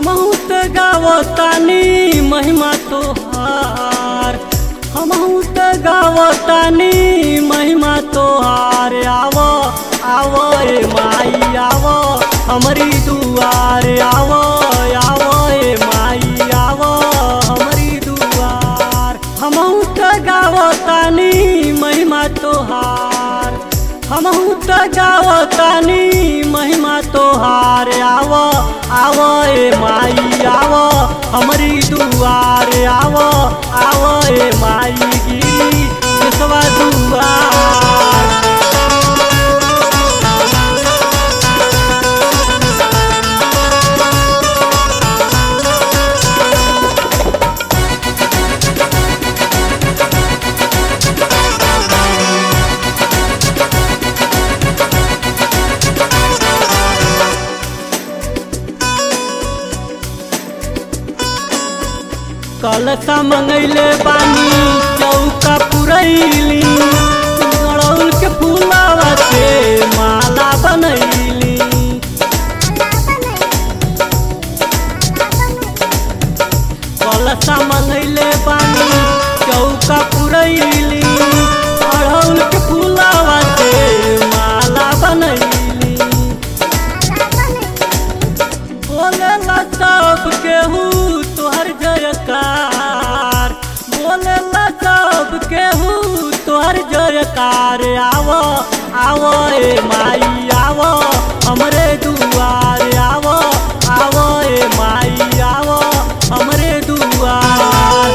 हमहू त गावतानी महिमा तोहार हमहू त गावतानी महिमा तोहार आव आव ए माई आव हमरी दुआर आव आव ए माई आव हमरी दुआर हमहू त गावतानी महिमा तोहार हमहू त गावतानी महिमा तोहार आव आव ए माई आव हमरी दुआर आव आव ए माई गिरी केसवा दुआर कलसा मंगैले बानी चौका पुरैली गड़ौल के फूलावा से माला बनैली कलसा मंगैले बानी चौका पुरैली गड़ौल के फूलावा से माला बनैली बोलेला सब केहू तोहर जयकार बोलेला सब केहू तोहर जयकार आव आव ए माई आव हमरे दुआर आव आव ए माई आव हमरे दुआर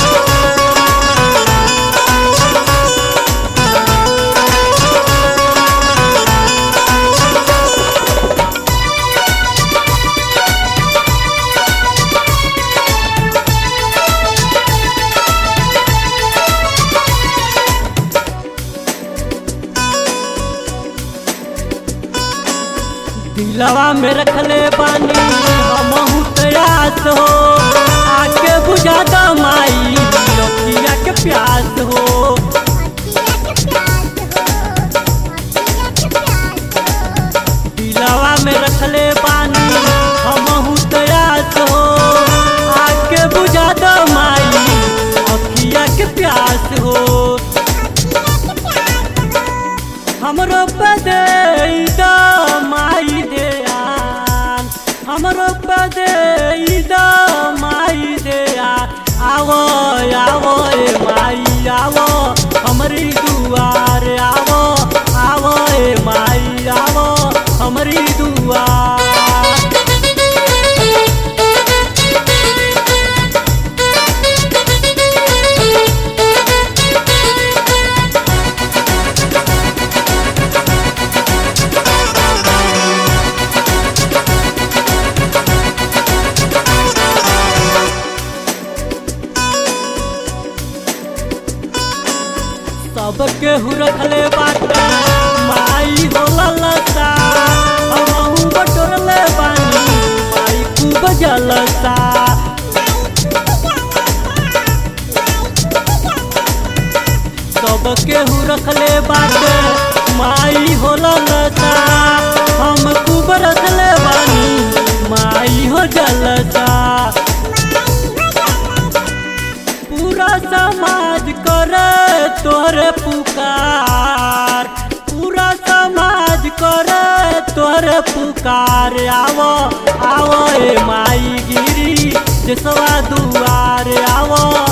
दिलवा में रखले बानी हमहू तयास हो आके बुझा द माई लौकिया के प्यास हो दिलवा में रखले बानी हमहू तयास हो आके बुझा द माई लौकिया के प्यास हो हमरो पदे द माई देयान हमरो पदे द माई देया आवो आवो ए माई आवो हमरी दुआर आवो आवो ए माई आवो हमरी दुआर सबके हु रखले बाटे माई होला लता हमहू बटोरले बानी माई खूब जलता सबके हु रखले बाटे माई होला लता हम खूब रखले बानी माई हो जलता पूरा समाज करे तोरे पुकार पूरा समाज करे तोरे पुकार आवो आवो ए माई गिरी देसवा दुआर आवो